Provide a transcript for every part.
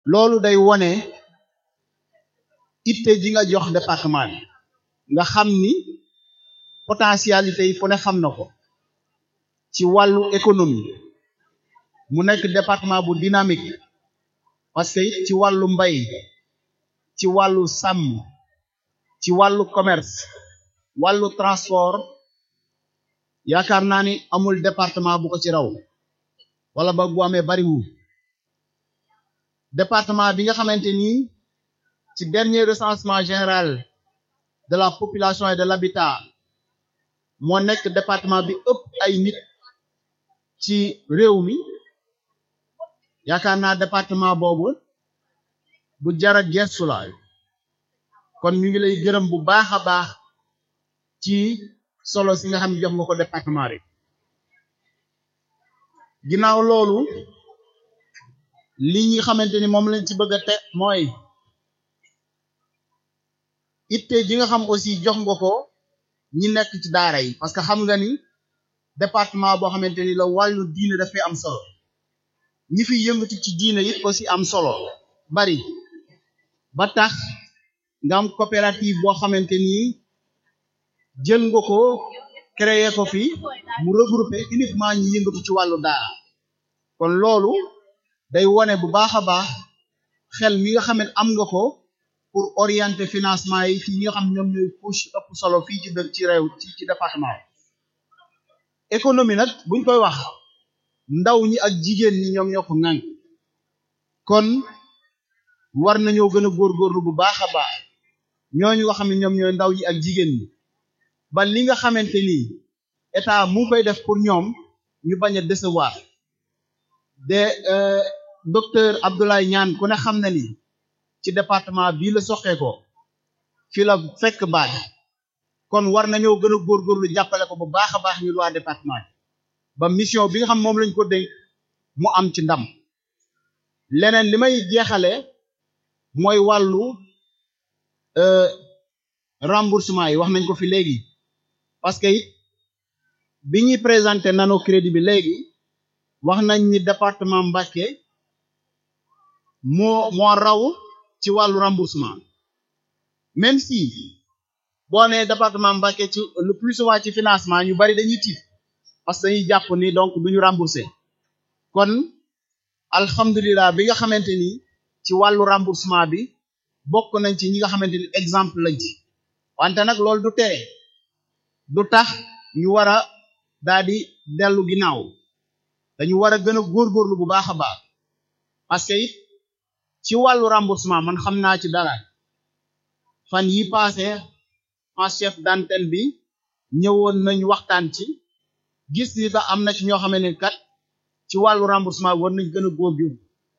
loolu day wone itte ji nga jox département bi nga xam ni potentialité yi fu ne xam na ko ci wàllu économie mu nekk département bu dynamique parce que it ci wàllu mbay ci wàllu sàmm ci wàllu commerce wàllu transport yaakaar naa ni amul département bu ko ci raw wala ba bu amee bariwul département bi nga xamante ni ci dernier recensement général de la population et de l'habitat moo nekk département bi ëpp ay nit ci réew mi yaakaar naa département boobu bu jara gestu la kon ñu ngi lay gërëm bu baax a baax ci solo si nga xam ne jox nga ko département rek ginnaaw loolu li ñi xamante ni moom lañ ci bëgg a te mooy itte ji nga xam aussi jox nga ko ñi nekk ci daara yi parce que xam nga ni département boo xamante ni la wàllu diine dafay am solo ñi fi yëngatu ci diine it aussi am solo bari ba tax nga am coopérative boo xamante ni jël nga ko créer ko fi mu regrouper uniquement ñi yëngatu ci wàllu daara kon loolu day wone bu baax a baax xel mi nga xam ne am nga ko pour orienter financement yi ci ñi nga xam ñoom ñooy couche ëpp solo fii ci dëkk ci réew ci ci département économie nag buñ koy wax ndaw ñi ak jigéen ñi ñoom ñoo ko ŋànk kon war nañoo gën a góorgóorlu bu baax a baax ñooñu nga xam ne ñoom ñooy ndaw ñi ak jigéen ñi ba li nga xamante ni état mu koy def pour ñoom ñu bañ a décevoir de docteur Abdoulaye Niane ku ne xam na ni ci département bii la soxee ko fi la fekk baat kon war nañoo gën a góorgóorlu jàppale ko bu baax a baax ñu waa département ba mission bi nga xam moom lañ ko dénk mu am ci ndam leneen li may jeexale mooy wàllu remboursement yi wax nañ ko fi léegi parce que it bi ñuy présenté nano crédit bi léegi wax nañ ni département Mbacké moo moo raw ci wàllu remboursement même si boo nee département Mbacké ci le plus souvent ci financement ñu bari dañuy tiit parce que dañuy jàpp ni donc duñu remboursé kon alhamdulilah bi nga xamante ni ci wàllu remboursement bi bokk nañ ci ñi nga xamante ni exemple lañ ci wante nag loolu du tere du tax ñu war a daal di dellu ginnaaw dañu war a gën a góorgóorlu bu baax a baax parce que it ci wàllu remboursement man xam naa ci dara fan yi passé en chef d'antenne bi ñëwoon nañ waxtaan ci gis ni da am na ci ñoo xamante ni kat ci wàllu remboursement war nañ gën a góorgóorlu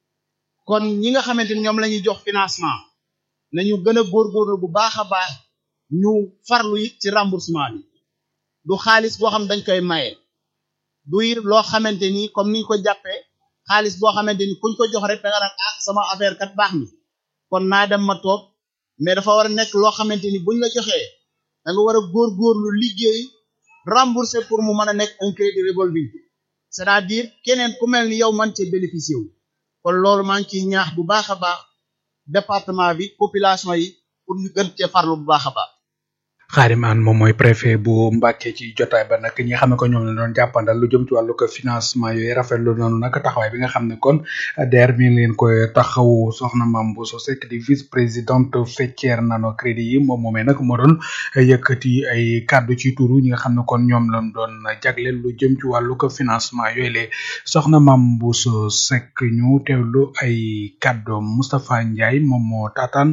kon ñi nga xamante ni ñoom la ñuy jox financement nañu gën a góorgóorlu bu baax a baax ñu farlu it ci remboursement bi du xaalis boo xam dañ koy maye du it loo xamante ni comme niñ ko jàppee xaalis boo xamante ni kuñ ko jox rek da nga naan ah sama affaire kat baax na kon naa dem ma toog mais dafa war a nekk loo xamante ni buñ la joxee da nga war a góorgóorlu liggéey rembourser pour mu mën a nekk un crédit revolving c'est-à-dire keneen ku mel ni yow man cee bénéficier wu kon loolu maa ngi ciy ñaax bu baax a baax département bi population yi pour ñu gën cee farlu bu baax a baax. Xaadim An moom mooy préfet bu Mbacké ci jotaay ba nag ñi nga xam ne ko ñoom la doon jàppandal lu jëm ci wàllu ko financement yooyu rafetlu noonu nag taxawaay bi nga xam ne kon DER mi ngi leen koy taxawu soxna Mame Bousso Seck di vice présidente faîtière nano crédit yi moom moomee nag moo doon yëkkati ay kàddu ci turu ñi nga xam ne kon ñoom lañ doon jagleel lu jëm ci wàllu ko financement yooyu le soxna Mame Bousso Seck ñu teewlu ay kàddoom Moustapha Ndiaye moom moo taataan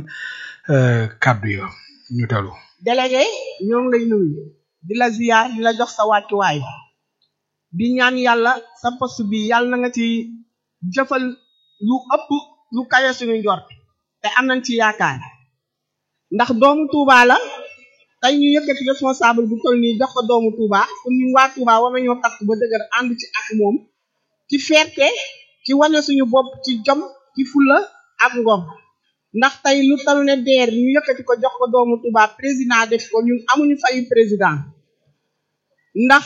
kàddu yo ñu teewlu. délégué ñoo ngi lay nuyu di la ziyaar di la jox sa wàccuwaay di ñaan yàlla sa poste bi yàlla na nga ci jëfal lu ëpp lu kawe suñu njort te am nañ ci yaakaar ndax doomu Touba la tey ñu yëkkati responsable bu toll nii jox ko doomu Touba kon ñun waa Touba war nañoo takk ba dëgër ànd ci ak moom ci fierté ci wane suñu bopp ci jom ci fulla ak ngor ndax tey lu talu ne DER ñu yëkkati ko jox ko doomu Touba président def ko ñun amuñu fayu président ndax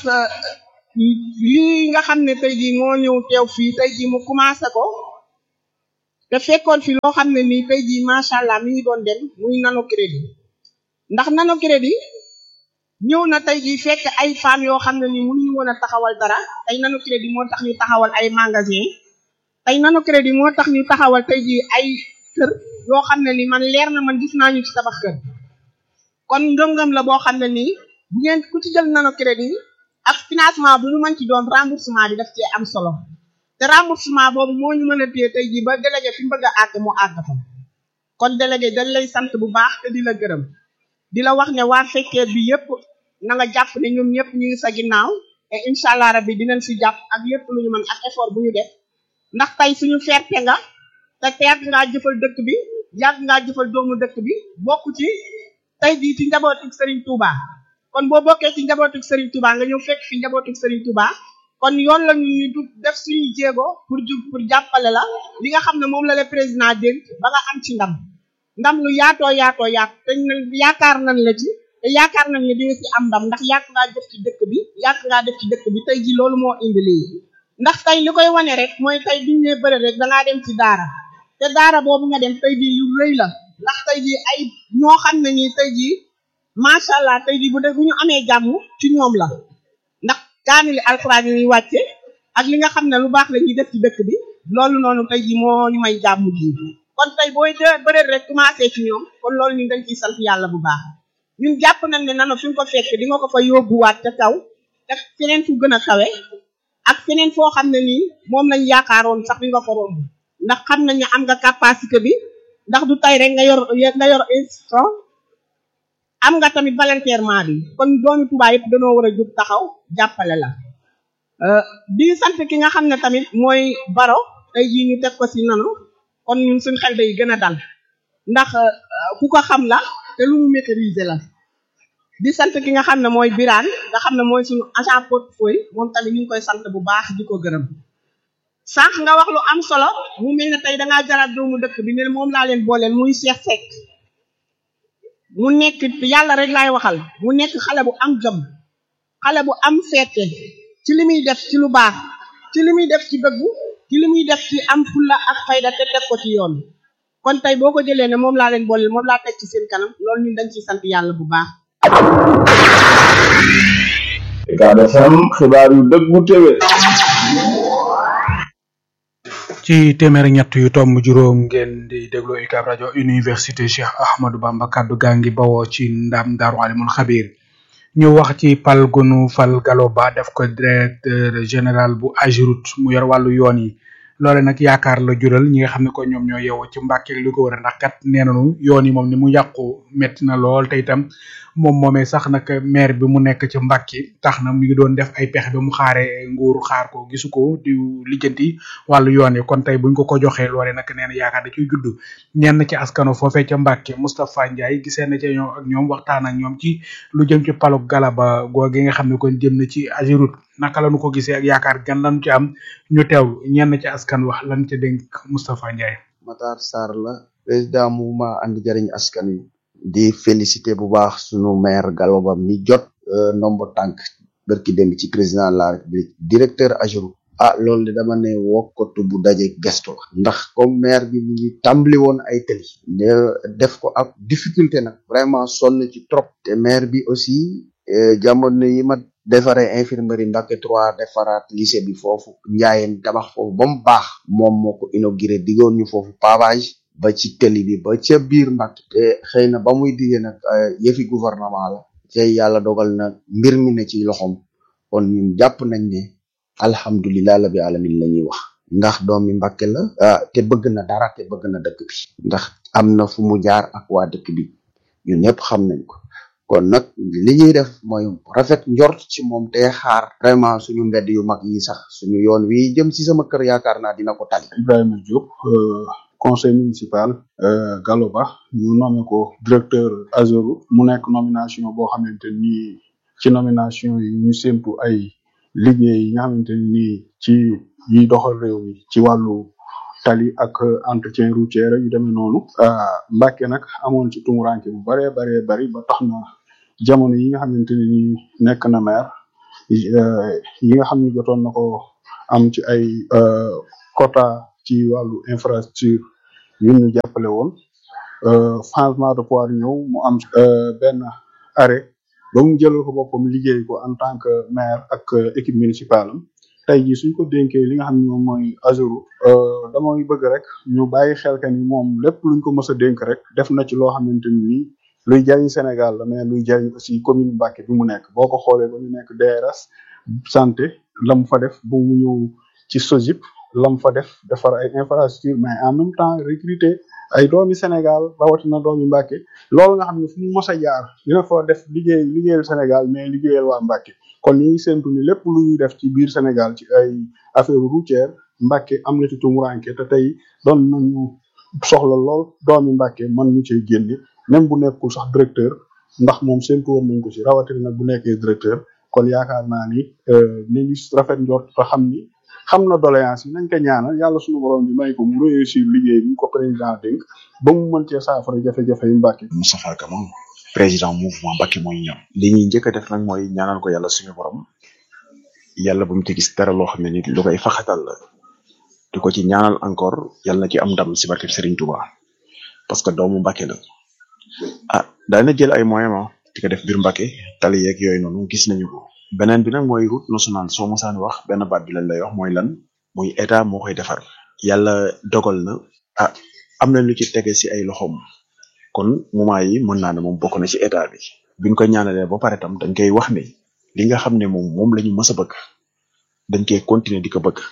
lii nga xam ne tey jii moo ñëw teew fii tey jii mu commencé ko te fekkoon fi loo xam ne nii tey jii macha allah mi ngi doon dem muy nano crédit ndax nano crédit ñëw na tey jii fekk ay femmes yoo xam ne nii mënuñu woon a taxawal dara tey nano crédit moo tax ñu taxawal ay magasin tey nano crédit moo tax ñu taxawal tey jii ay kër yoo xam ne ni man leer na man gis naa ñu ci tabax kër kon ngëm-ngëm la boo xam ne nii bu ngeen ku ci jël nano crédit ak financement bu ñu mën ci doon remboursement bi daf cee am solo te remboursement boobu moo ñu mën a téye tey jii ba délégué fi mu bëgg a àgg mu àgg fa kon délégué dañ lay sant bu baax te di la gërëm di la wax ne waa fekkee bi yëpp na nga jàpp ne ñoom ñëpp ñu ngi sa ginnaaw te incha allah rabbi dinañ si jàpp ak lépp lu ñu mën ak effort bu ñu def ndax tey suñu fierté nga te yàgg ngaa jëfal dëkk bi yàgg ngaa jëfal doomu dëkk bi bokk ci tey jii ci njabootu Serigne Touba kon boo bokkee ci njabootu Serigne Touba nga ñëw fekk fi njabootu Serigne Touba kon yoon la ñu ñu def suñu jéego pour ju pour jàppale la li nga xam ne moom la le président dénk ba nga am ci ndam ndam lu yaatoo yaatoo yaat te yaakaar nañ la ci te yaakaar nañ ne di nga ci am ndam ndax yàgg ngaa def ci dëkk bi yàgg ngaa def ci dëkk bi tey ji loolu moo indi lii ndax tey li koy wane rek mooy tey biñ ne bëre rek dangaa dem ci daara te daara boobu nga dem tey jii yu rëy la ndax tey jii ay ñoo xam ne nii tey jii macha allah tey jii bu dee bu ñu amee jàmm ci ñoom la ndax kaamili alxuraan yi ñuy wàcce ak li nga xam ne lu baax la ñuy def ci dëkk bi loolu noonu tey jii moo ñu may jàmm ji kon tey booy de bëre rek commencé ci ñoom kon loolu ñu dañ ciy sant yàlla bu baax ñun jàpp nañ ne nano fi nga ko fekk di nga ko fa yóbbuwaat ca kaw te feneen fu gën a kawe ak feneen foo xam ne nii moom lañ yaakaaroon sax di nga ko romb ndax xam nañ ne am nga capacité bi ndax du tey rek nga yor nga yor institution am nga tamit volontairement bi kon doomi Touba yëpp dañoo war a jóg taxaw jàppale la di sant ki nga xam ne tamit mooy baro tey jii ñu teg ko ci nano kon ñun suñ xel day gën a dal ndax ku ko xam la te lu mu maîtriser la di sant ki nga xam ne mooy Birane nga xam ne mooy suñu agent portefeuille moom tamit ñu ngi koy sant bu baax di ko gërëm sànq nga wax lu am solo mu mel ne tey dangaa jaraat doomu dëkk bi ne moom laa leen booleel muy Cheikh Seck mu nekk yàlla rek laay waxal mu nekk xale bu am jom xale bu am feete ci li muy def ci lu baax ci li muy def ci dëggu ci li muy def ci am fulla ak fayda te teg ko ci yoon kon tey boo ko jëlee ne moom laa leen booleel moom laa teg ci seen kanam loolu ñun dañ ciy sant yàlla bu baax Ucab FM xibaar yu dëggu téwé ci téeméer ak ñett yu tomb juróom ngeen di déglu UCAB rajo université Cheikh Ahmadou Bamba kaddu gaa ngi bawoo ci ndam daaru alimul xabir ñu wax ci pal gunu fal galo ba def ko directeur général bu Ageroute mu yor wàllu yoon yi loole nag yaakaar la jural ñi nga xam ne ko ñoom ñoo yeewoo ci Mbàkke li ko wër ndax kat nee nañu yoon yi moom ni mu yàqu metti na lool te itam moom moomee sax nag maire bi mu nekk ci Mbàkke tax na mu ngi doon def ay pexe ba mu xaare nguur xaar ko gisu ko di lijjanti wàllu yoon yi kon tey buñ ko ko joxee loole nag nee na yaakaar da ciy judd ñenn ci askano foofee ca Mbàkke Moustapha Ndiaye gisee na ci ñoom ak ñoom waxtaan ak ñoom ci lu jëm ci palug galaba googi nga xam ne kon jëm na ci Ageroute naka lañu ko gisee ak yaakaar gan lañu ci am ñu teewlu ñenn ci askan wax lan ca dénk Moustapha Ndiaye. Matar Sarr la président mouvement andi jariñ askan wi di féliciter bu baax sunu maire Galoba mi jot nombo tànk bërki dem ci président de la république directeur Ageroute ah loolu de dama ne wokkatu bu daje gestu la ndax comme maire bi mi ngi tàmbali woon ay tëli def ko ak difficulté nag vraiment sonn ci trop te maire bi aussi jamono yi ma defaree infirmerie Mbacké 3 defaraat lycée bi foofu njaayeen tabax foofu ba mu baax moom moo ko inauguré diggoon ñu foofu pavage ba ci tëli bi ba ca biir Mbacké te xëy na ba muy diggee nag yëfi gouvernement la te yàlla dogal na mbir mi ne ci loxom kon ñun jàpp nañ ne alhamdulilah la bi alamin la ñuy wax ndax doomi Mbacké la ah te bëgg na dara te bëgg na dëkk bi ndax am na fu mu jaar ak waa dëkk bi ñun ñëpp xam nañ ko kon nag li ñuy def mooy rafet njort ci moom te xaar vraiment suñu mbedd yu mag yi sax suñu yoon wi jëm ci sama kër yaakaar naa dina ko tali Ibrahima Diop conseil municipal Galoba ñu nommé ko directeur Ageroute mu nekk nomination boo xamante ni ci nomination yi ñu séntu ay liggéey yi nga xamante ni ci yiy doxal réew mi ci wàllu tali ak entretien routier yu demee noonu Mbacké nag amoon ci tumuranke bu baree baree bari ba tax na jamono yi nga xamante ni nekk na maire yi nga xam ne jotoon na ko am ci ay quota ci wàllu infrastructure ñun ñu jàppale woon changement de pouvoir ñëw mu am benn arrêt ba mu jëlal ko boppam liggéey ko en tant que maire ak équipe municipale am tey jii suñ ko dénkee li nga xam ne moom mooy Azuru damay bëgg rek ñu bàyyi xel que ni moom lépp luñ ko mës a dénk rek def na ci loo xamante ni nii luy jariñ Sénégal la mais luy jariñ aussi commune Mbacké bi mu nekk boo ko xoolee ba mu nekk DRS santé la mu fa def ba mu ñëw ci SOGIP la mu fa def defar ay infrastructure mais en même temps recruter ay doomi Sénégal rawatina doomi Mbacké loolu nga xam ne fu mu mos a jaar dina fa def liggéey liggéeyal Sénégal mais liggéeyal waa Mbacké kon ñu ngi séntu ni lépp lu ñuy def ci biir Sénégal ci ay affaire routière Mbacké am na ci tumuranke te tey doon nañu soxla lool doomi Mbacké mën ñu cee génne même bu nekkul sax directeur ndax moom séntu woon nañ ko ci rawatina nag bu nekkee directeur kon yaakaar naa ni ni ngi rafet njort te xam ni xam na doléance yi nañ ko ñaanal yàlla suñu borom bi may ko mu réussir liggéey bi ko président dénk ba mu mën cee saafara jafe-jafe yu Mbacké Moustapha Kama président mouvement Mbacké mooy ñoom li ñuy njëkk a def nag mooy ñaanal ko yàlla suñu borom yàlla bu mu ci gis dara loo xam ne nit lu koy faxatal la di ko ci ñaanal encore yàlla na ci am ndam si barke Serigne Touba parce que doomu Mbacké la ah daana jël ay moyens ma di ko def biir Mbacké tali yeeg yooyu noonu gis nañu ko beneen bi nag mooy route nationale soo mosaan wax benn baat bi lañ lay wax mooy lan muy état moo koy defar yàlla dogal na ah am na lu ci tege si ay loxoom kon moment yi mën naa ne moom bokk na ci état bi biñ ko ñaanalee ba pare tam dañ koy wax ne li nga xam ne moom moom la ñu mës a bëgg dañ koy continuer di ko bëgg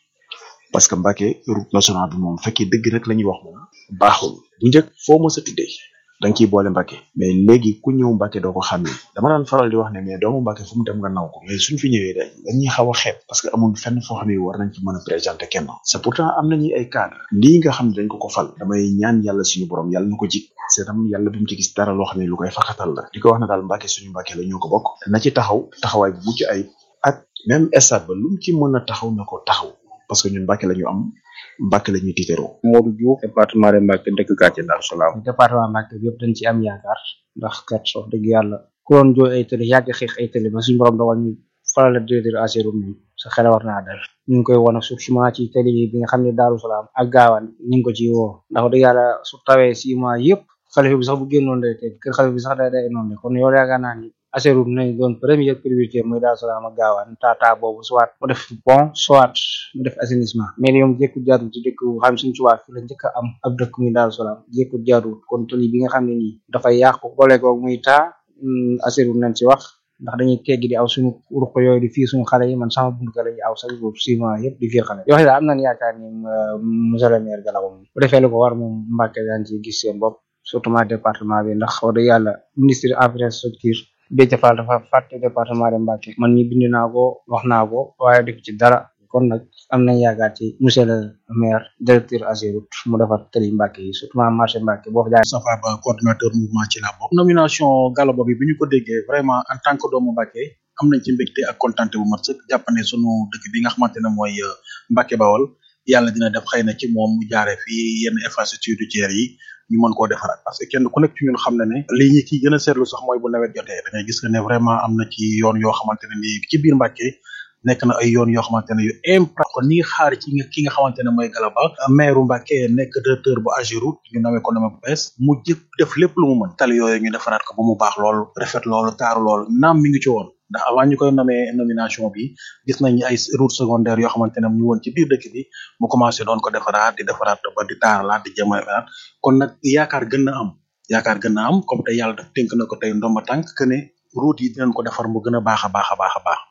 parce que Mbacké route nationale bi moom fekkee dëgg rek la ñuy wax moom baaxul bu njëkk foo mës a tuddee da nga ciy boole Mbacké mais léegi ku ñëw Mbacké doo ko xàmmee dama daan faral di wax ne mais doomu Mbacké fu mu dem nga naw ko mais suñ fi ñëwee dañ dañuy xaw a xeeb parce que amul fenn foo xam ne war nañ ci mën a présenter kenn c'est pourtant am nañu ay cadre lii nga xam ne dañ ko ko fal damay ñaan yàlla suñu borom yàlla na ko jik c'est tam yàlla bu mu ci gis dara loo xam ne lu koy faxatal la di ko wax na daal Mbacké suñu Mbacké la ñoo ko bokk na ci taxaw taxawaay bu mucc ay ak même stade ba lu mu ci mën a taxaw na ko taxaw parce que ñun Mbacké la ñu am Mbacké la ñuy tiitaroo Modou Diouf département de Mbacké dëkk quartier Darou Salam département Mbacké bi yëpp dañ ci am yaakaar ndax kat wax dëgg yàlla ku doon jooy ay tëli yàgg xeex ay tëli ba suñu borom dogal ñu faral la directeur ASERO mi sa xel war naa dal ñu ngi koy won ak surtout ci tëli bi nga xam ne Darou Salam ak gaawaan ñu ngi ko ci woo ndax wax dëgg yàlla su tawee six mois yëpp xalifa bi sax bu génnoon day tey kër xalifa bi sax day day noonu kon yow yaakaar naa ni ASERO nañ doon première priorité muy Darou Salam ak gaawaan tata boobu soit mu def pont soit mu def assainissement mais yow jékku jaarul ci dëkk xam suñu tubaab fi la njëkk a am ab dëkk muy Darou Salam jékku jaarul kon tëli bi nga xam ne nii dafay yàqu boole ko muy taa ASERO nañ ci wax ndax dañuy teggi di aw suñu ruq yooyu di fii suñu xale yi man sama buntu kër la ñuy aw chaque jour six mois yëpp di fiir xale yoo xam ne am nañ yaakaar ni monsieur le maire Galaba moom bu defee lu ko war moom Mbacké daan ci gis seen bopp surtout ma département bi ndax wax dëgg yàlla ministre infrastructure Déthié Fall dafa fàtte département de Mbacké man ñi bind naa ko wax naa ko waaye def ci dara kon nag am nañ yaakaar ci monsieur le maire directeur AGEROUTE mu defar tëli Mbacké yi surtout marché Mbacké boo fa jaay Safa Ba coordinateur mouvement ci la bokk nomination Galaba bi bi ñu ko déggee vraiment en tant que doomu Mbacké am nañ ci mbégte ak contenté bu mat sëkk jàpp ne sunu dëkk bi nga xamante ne mooy Mbacké Bawol yàlla dina def xëy na ci moom mu jaaree fii yenn infrastructure routière yi ñu mën koo defaraat parce que kenn ku nekk ci ñun xam na ne lii ñi ci gën a seetlu sax mooy bu nawet jotee da ngay gis que ne vraiment am na ci yoon yoo xamante ne nii ci biir Mbacké nekk na ay yoon yoo xamante ne yu impra kon ñi ngi xaar ci ki nga xamante ne mooy Galaba maire Mbacké nekk directeur bu AGEROUTE ñu nawee ko nama bu bees mu jëpp def lépp lu mu mën tali yooyu ñu defaraat ko ba mu baax loolu rafet loolu taaru loolu naam mi ngi ci woon ndax avant ñu koy nomee nomination bi gis nañ ay route secondaire yoo xamante ne ñu woon ci biir dëkk bi mu commencé doon ko defaraat di defaraat ba di taaralaat di jëmalaat kon nag yaakaar gën na am yaakaar gën na am comme tey yàlla daf tënk na ko tey ndomba tànk que ne route yi dinañ ko defar mu gën a baax a baax a baax a baax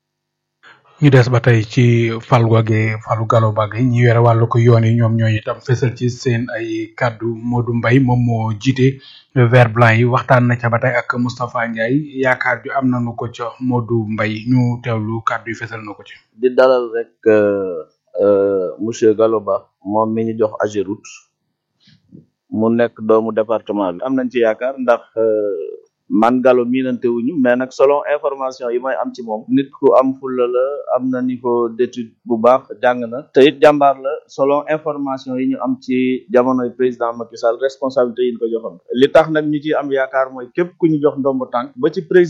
ñu des ba tey ci fal goge falu galo bagge ñi yore wàllu ko yoon yi ñoom ñooy itam fësal ci seen ay kàddu Modou Mbaye moom moo jiite vert blanc yi waxtaan na ca ba tey ak Moustapha Ndiaye yaakaar ju am nañu ko ca Modou Mbaye ñu teewlu kàddu yi fësal na ko ci. di dalal rek monsieur Gallo Ba moom mi ñu jox AGEROUTE mu nekk doomu département bi am nañ ci yaakaar ndax man Gallo miinante wuñu mais nag selon information yi may am ci moom nit ku am fulla la am na niveau d'étude bu baax jàng na te it jàmbaar la selon information yi ñu am ci jamonoy président Macky Sall responsabilité yi ñu ko joxoon li tax nag ñu ci am yaakaar mooy képp ku ñu jox ndombo tànk ba ci président